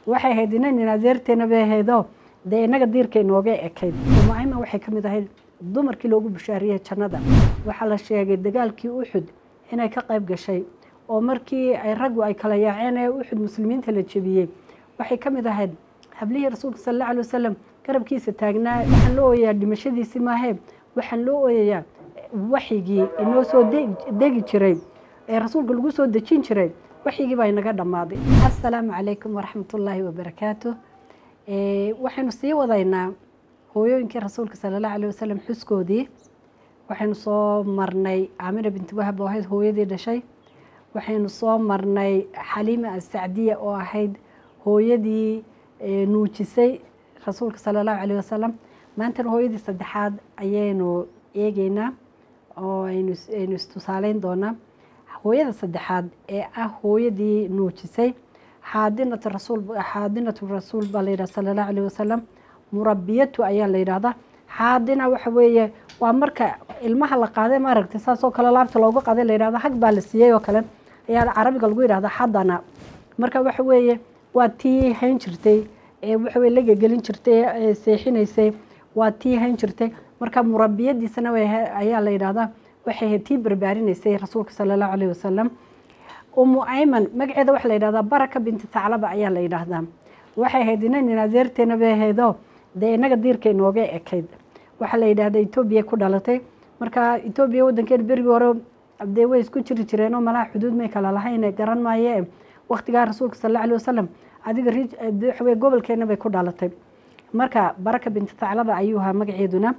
waxay ahayd inaynin adeerteena bay ahaydoo dee innaga diirka inooga ekayd umuayman waxay ka mid ahayd dumarkii loogu bushaariyey jannada waxaa la sheegay dagaalkii uxud inay ka qayb gashay oo markii ay raggu ay kala yaaceen ee uxud muslimiinta la jebiyey waxay ka mid ahayd hablihii rasuulka sal alla alay wasalam garabkiisa taagnaa waxaan loo ooyayaa dhimashadiisii maahee waxaan loo ooyayaa waxyigii inoo soo degi jiray ee rasuulka lagu soo dejin jiray waxyigii baa inaga dhammaaday assalaamu calaykum waraxmatullaahi wabarakaatu waxaynu sii wadaynaa hooyooyinkii rasuulka sala allahu alayh wasalam xuskoodii waxaynu soo marnay caamira binti wahab oo ahayd hooyadii dhashay waxaynu soo marnay xaliima asacdiya oo ahayd hooyadii nuujisay rasuulka sala allahu alayh wasalam maantana hooyadii saddexaad ayaynu eegeynaa oo aynu istusaaleyn doonaa hooyada saddexaad ee ah hooyadii nuujisay xaadinatu rasuul xaadinatu rasuul baa la yidhaha sala allahu alayh wasalam murabiyatu ayaa la yidhahdaa xaadina waxa weeye waa marka ilmaha la qaaday maaragtay saasoo kale laabta looga qaaday la yidhahda hag baa la siiyey oo kale ayaa carabiga lagu yidhahda xadana marka waxa weeye waa tii hayn jirtay ee waxa weye lagegelin jirtay ee seexinaysay waa tii hayn jirtay marka murabiyadiisana ayaa la yidhahdaa waxay ahayd tii barbaarinaysay rasuulka sala allahu alayh wasalam umu ayman magaceeda waxaa la yidhahdaa baraka binti taclaba ayaa la yidhaahdaa waxay ahayd inaynin adeerteena bay ahaydoo dee innaga diirka inooga ekayd waxaa la yidhahdaa etoobiya ku dhalatay marka etoobiya waddankeeda berigii hore dee way isku jiri jireenoo malaha xuduud may kala lahayne garan maaye waktigaa rasuulka sal alla alay wasalam adiga waxaweye gobolkeena bay ku dhalatay marka baraka binti taclaba ayuu ahaa magaceeduna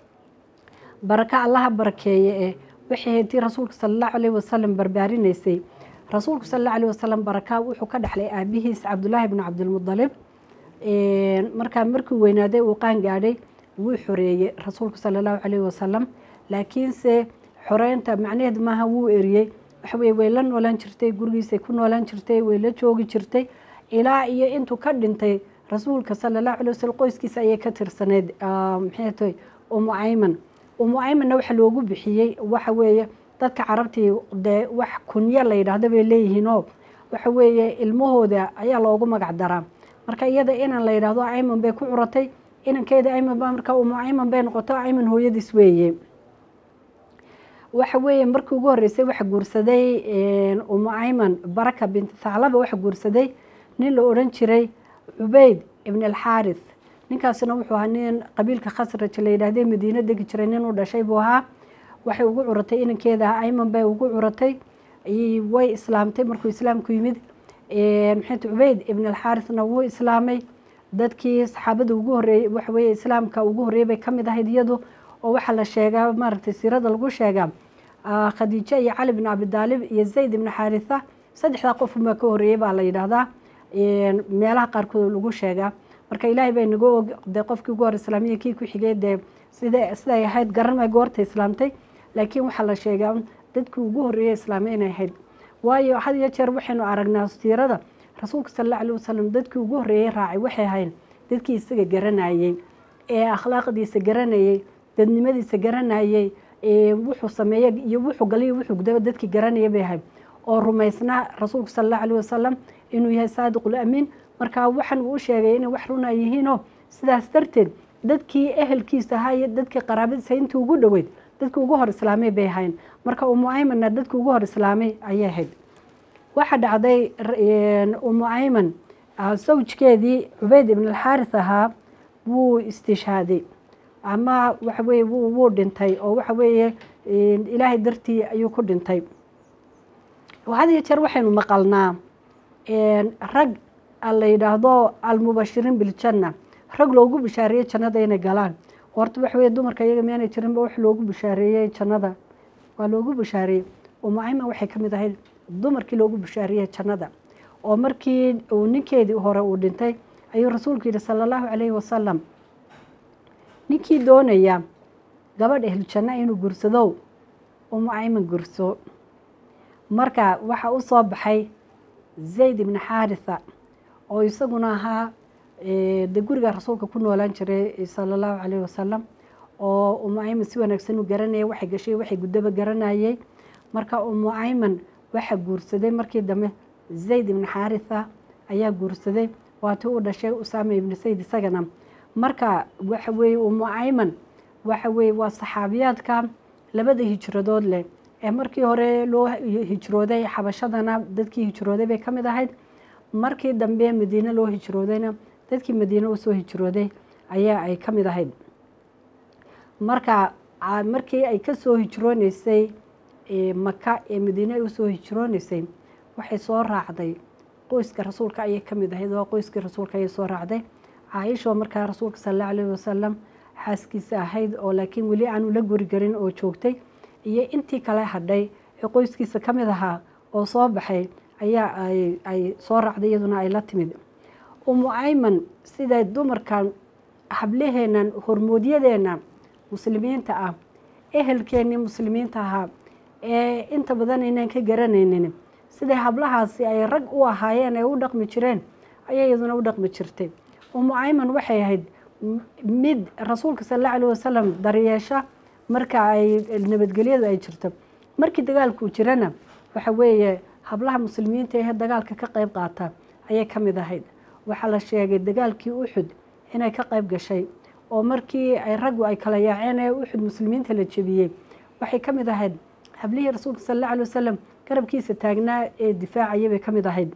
baraka allaha barakeeye ee waxay ahayd tii rasuulka sala allahu alayh wasalam barbaarinaysay rasuulku sal alla alayh wasalam baraka wuxuu ka dhexlay aabihiis cabdullaahi bnu cabdilmudalib markaa markuu weynaaday uu qaan gaadhay wuu xoreeyey rasuulku sala allahu calayh wasalam laakiinse xoreynta macnaheed maaha wuu eriyey waxaweye way la noolaan jirtay gurigiisay ku noolaan jirtay way la joogi jirtay ilaa iyo intuu ka dhintay rasuulka sala allahu alay wasalam qoyskiisa ayay ka tirsaneyd maxay tahay umu ayman umu aymanna waxa loogu bixiyey waxa weeye dadka carabtii dee wax kunyo la yidhaahdo bay leeyihiinoo waxa weeye ilmahooda ayaa loogu magac daraa marka iyada inan la yidhaahdo ayman bay ku curatay inankeeda ayman ba marka umu ayman bay noqoto ayman hooyadiis weeye waxa weeye markii ugu horreysay waxa guursaday umu ayman baraka binti thaclaba waxa guursaday nin la odhan jiray cubeyd ibn alxaaris ninkaasina wuxuu ahaa nin qabiilka khasraj la yidhahdee madiino degi jiray nin u dhashay buu ahaa waxay ugu curatay inankeeda ayman bay ugu curatay way islaamtay markuu islaamku yimid maxayd cubeyd ibn alxaarisna wuu islaamay dadkii saxaabada ugu horreeyey waxa weeye islaamka ugu horreeyey bay ka mid ahayd iyadu oo waxaa la sheegaa maaragtay siirada lagu sheegaa khadiijo iyo cali bin abidaalib iyo zayd ibn xaarisa saddexdaa qofunbaa ka horreeyey baa la yidhaahdaa meelaha qaarkood lagu sheegaa marka ilaahay bay nagu og dee qofkii ugu hor islaamiya kii ku xigay dee sida siday ahayd garan may goorta islaamtay laakiin waxaa la sheegaa dadkii ugu horreeyey islaamay inay ahayd waayo had iyo jeer waxaynu aragnaa siirada rasuulka sal alla alay wasalam dadkii ugu horreeyey raacay waxay ahayn dadkii isaga garanayey ee akhlaaqdiisa garanayey dadnimadiisa garanayey wuxuu sameeye iyo wuxuu galiyo wuxuu gudaba dadkii garanaya bay ahayd oo rumaysnaa rasuulka sal allahu alayh wasalam inuu yahay saadiqul amiin marka waxan uu u sheegay inay wax runa yihiinoo sidaas darteed dadkii ehelkiisa ahaa iyo dadkii qaraabadiisa intii ugu dhoweyd dadkii ugu hor islaamay bay ahayn marka umu aymanna dadkii ugu hor islaamay ayay ahayd waxaa dhacday umu ayman sawjkeedii cubeyd ibn alxaaris ahaa wuu istishhaaday ama waxa weye wuu dhintay oo waxa weeye ilaahay dartii ayuu ku dhintay had iyo jeer waxaynu maqalnaa rag la yidhaahdo almubashiriin biljanna rag loogu bishaareeyey jannada inay galaan horta waxa weye dumarka iyaga miyaanay jirinba wax loogu bishaareeyey jannada waa loogu bishaareeyey umu ayman waxay ka mid ahayd dumarkii loogu bishaareeyey jannada oo markii uu ninkeedii hore uu dhintay ayuu rasuulku yidhi sala allahu calayhi wasalam ninkii doonaya gabadh ehlujanna inuu gursadow umu ayman gurso marka waxaa u soo baxay zayd ibni xaarisa oo isaguna ahaa de guriga rasuulka ku noolaan jiray sala allahu calayhi wasalam oo umu ayman si wanaagsan u garanayay waxay gashay waxay guddaba garanayay marka umu ayman waxa guursaday markii dambe zayd ibni xaarisa ayaa guursaday waati uu dhashay usaama ibni sayd isagana marka waxa weeye umu ayman waxa weeye waa saxaabiyaadka labada hijradood leh ee markii hore loo hijrooday xabashadana dadkii hijrooday bay ka mid ahayd markii dambe madiine loo hijroodayna dadkii madiine usoo hijrooday ayaa ay ka mid ahayd marka markii ay ka soo hijrooneysay maka ee madiine ay usoo hijrooneysay waxay soo raacday qoyska rasuulka ayay ka mid ahayd waa qoyskii rasuulka ayay soo raacday caaisha markaa rasuulka sal alla alayhi wasalam xaaskiisa ahayd oo laakiin weli aanu la guri garin oo joogtay iyo intii kale hadhay ee qoyskiisa ka mid ahaa oo soo baxay ayaa ay soo raacday iyaduna ay la timid umu ayman siday dumarkan hablaheennan hormoodyadeena muslimiinta ah ehelkeennii muslimiinta ahaa ee inta badan inaan ka garanaynin siday hablahaasi ay rag u ahaayeen ay u dhaqmi jireen ayay iyaduna u dhaqmi jirtay umu ayman waxay ahayd mid rasuulka sal alla alah wasalam daryeesha marka ay nabadgelyadu ay jirto markii dagaalkuu jirana waxa weeye hablaha muslimiinta ee dagaalka ka qayb qaata ayay ka mid ahayd waxaa la sheegay dagaalkii uxud inay ka qayb gashay oo markii ay raggu ay kala yaaceen ee uxud muslimiinta la jebiyey waxay ka mid ahayd hablihii rasuulka sal alla alay wasalam garabkiisa taagnaa ee difaacaya bay ka mid ahayd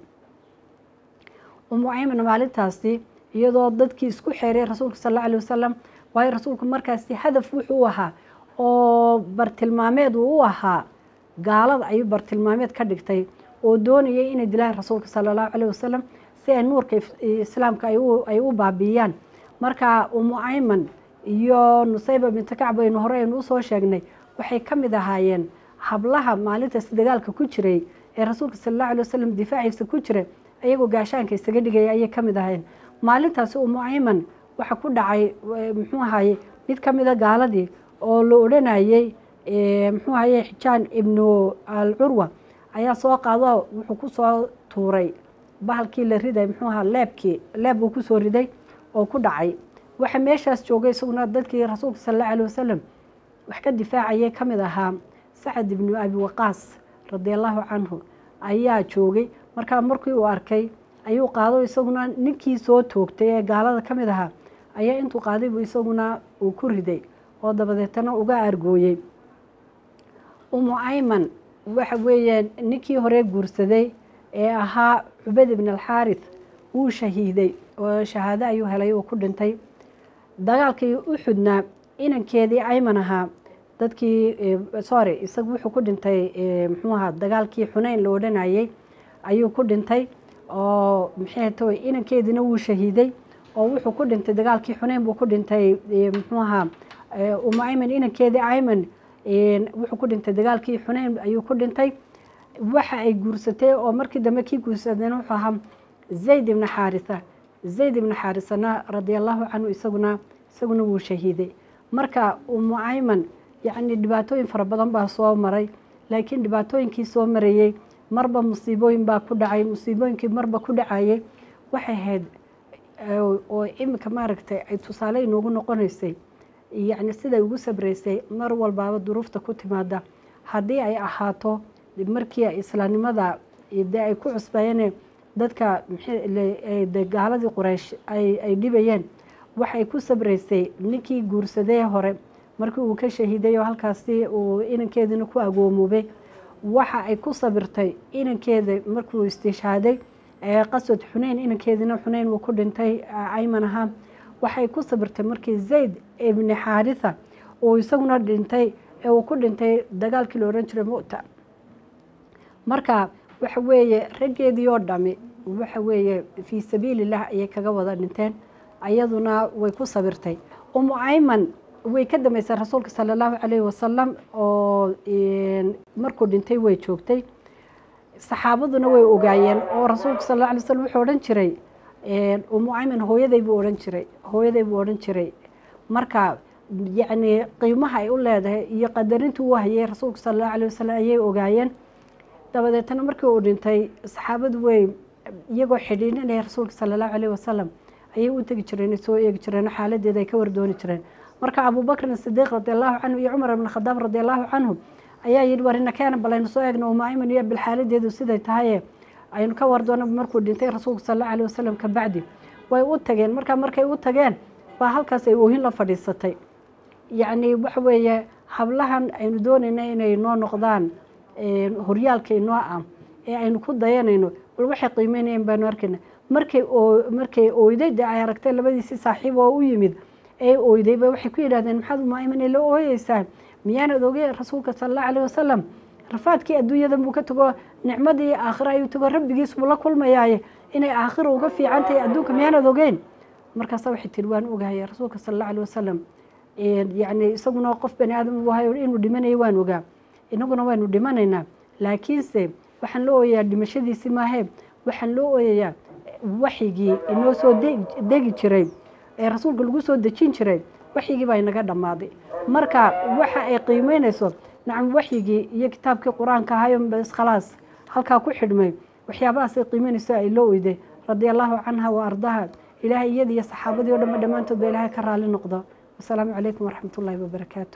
umu ayman maalintaasi iyadoo dadkii isku xeeray rasuulka sal alla alay wasalam waayo rasuulku markaasi hadaf wuxuu u ahaa oo bartilmaameed uu u ahaa gaalada ayuu bartilmaameed ka dhigtay oo doonayay inay dilaan rasuulka sala allahu caleyh wasalam si ay nuurka islaamka ay u baabiiyaan marka umu ayman iyo nusayba binta kacb aynu hore aynu usoo sheegnay waxay ka mid ahaayeen hablaha maalintaasi dagaalka ku jiray ee rasuulka sala allahu alay wasalam difaaciisa ku jiray ayagoo gaashaanka isaga dhigaya ayay ka mid ahaayeen maalintaasi umu ayman waxa ku dhacay muxuu ahaye mid ka mida gaaladii oo la odhanayey muxuu ahaye xijaan ibnu al curwa ayaa soo qaado wuxuu ku soo tuuray bahalkii la riday muxuu ahaa leebkii leeb buu kusoo riday oo ku dhacay waxa meeshaas joogay isaguna dadkii rasuulka sal alla alay wasalam wax ka difaacayay ka mid ahaa sacad ibnu abi waqaas radiallahu canhu ayaa joogay markaa markii uu arkay ayuu qaado isaguna ninkii soo toogtay ee gaalada ka mid ahaa ayaa intuu qaaday buu isaguna uu ku riday oo dabadeetana uga argooyey umu ayman waxa weeye ninkii hore guursaday ee ahaa cubad ibn alxaarith wuu shahiiday oo shahaado ayuu helay uu ku dhintay dagaalkii uxudna inankeedii ayman ahaa dadkii sorry isagu wuxuu ku dhintay muxuu ahaa dagaalkii xuneyn la odhanayey ayuu ku dhintay oo maxay tahay inankeediina wuu shahiiday oo wuxuu ku dhintay dagaalkii xuneyn buu ku dhintay muxuu ahaa umu ayman inankeedii ayman wuxuu ku dhintay dagaalkii xuneyn ayuu ku dhintay waxa ay guursatay oo markii dambe kii guursadayna wuxuu ahaa zayd ibna xaarisa zayd ibna xaarisana radiallahu canhu isaguna isaguna wuu shahiiday marka umu ayman yacni dhibaatooyin fara badan baa soo maray laakiin dhibaatooyinkii soo marayey marba musiibooyin baa ku dhacay musiibooyinkii marba ku dhacayay waxay ahayd oo iminka maaragtay ay tusaale inoogu noqonaysay yacni siday ugu sabraysay mar walbaaba duruufta ku timaada haddii ay ahaato markii islaamnimada dee ay ku cusbayeen dadka de gaaladii quraysh ay dhibayeen waxay ku sabraysay ninkii guursadee hore markii uu ka shahiiday oo halkaasi uu inankeedina ku agoomoobay waxa ay ku sabirtay inankeeda markuu istishhaaday qaswad xuneyn inankeedina xuneyn uu ku dhintay ayman ahaa waxay ku sabirtay markii zayd ibni xaarisa uu isaguna dhintay ee uu ku dhintay dagaalkii la odhan jiray mu'ta marka waxa weeye raggeedii oo dhami waxa weeye fii sabiililah ayay kaga wada dhinteen ayaduna way ku sabirtay umu ayman way ka dambeysay rasuulka sala allahu calayhi wasalam oo markuu dhintay way joogtay saxaabaduna way ogaayeen oo rasuulka sal alla alay slam wuxuu odhan jiray umu ayman hooyaday buu odhan jiray hooyaday buu odhan jiray marka yacni qiimaha ay u leedahay iyo qadarintii uu hayay rasuulka sala allahu alayh wasalam ayay ogaayeen dabadeetana markii uu dhintay saxaabadu way iyagoo xidhiidhinaya rasuulka sala allahu alayh wasalam ayay u tegi jireen soo eegi jireen xaaladeeda ay ka wardooni jireen marka abubakrin sidiiq radiallahu canhu iyo cumar ibn khadaab radiallahu canhu ayaa yidhi warina keena balaynu soo eegna uma ayman iyo bilxaaladeedu siday tahaye aynu ka wardoona markuu dhintay rasuulku sal alla alih wasalam ka bacdi way u tageen markaa markay u tageen baa halkaas ay oohin la fadhiisatay yacni waxa weeye hablahan aynu doonayna inay noo noqdaan horyaalka inoo ah ee aynu ku dayanayno bal waxay qiimeynayeen baanu arkayna markay markay ooyday dee ay aragtay labadiisii saaxiib oo u yimid ee ooyday ba waxay ku yidhahdeen maxaad umaaimana la ooyeysaa miyaanad ogey rasuulka sala allahu alayh wasalam rafaadkii adduunyadan buu ka tago nicmadii aakhira ayuu tago rabbigiis buu la kulmayaaye inay aakhira uga fiican tahay adduunka miyaanad ogeyn markaasa waxay tiri waan ogahay rasuulka sala allahu alih wasalam yacni isaguna qof bani aadam u ahay inuu dhimanayo waan ogaa inaguna waynu dhimanaynaa laakiinse waxaan loo ooyayaa dhimashadiisi maahee waxaan loo ooyayaa waxyigii inoo soo degi jiray ee rasuulka lagu soo dejin jiray waxyigii baa inaga dhammaaday marka waxa ay qiimeynayso nacam waxyigii iyo kitaabkii qur-aanka ahayo bas khalaas halkaa ku xidhmay waxyaabahaasay qiimeynayso ay loo oyday radia allahu canha wa ardaha ilaahay iyada iyo saxaabadii o dhanba dhammaantood ba ilaahay ka raali noqdo wasalaamu calaykum waraxmat ullahi wabarakaatu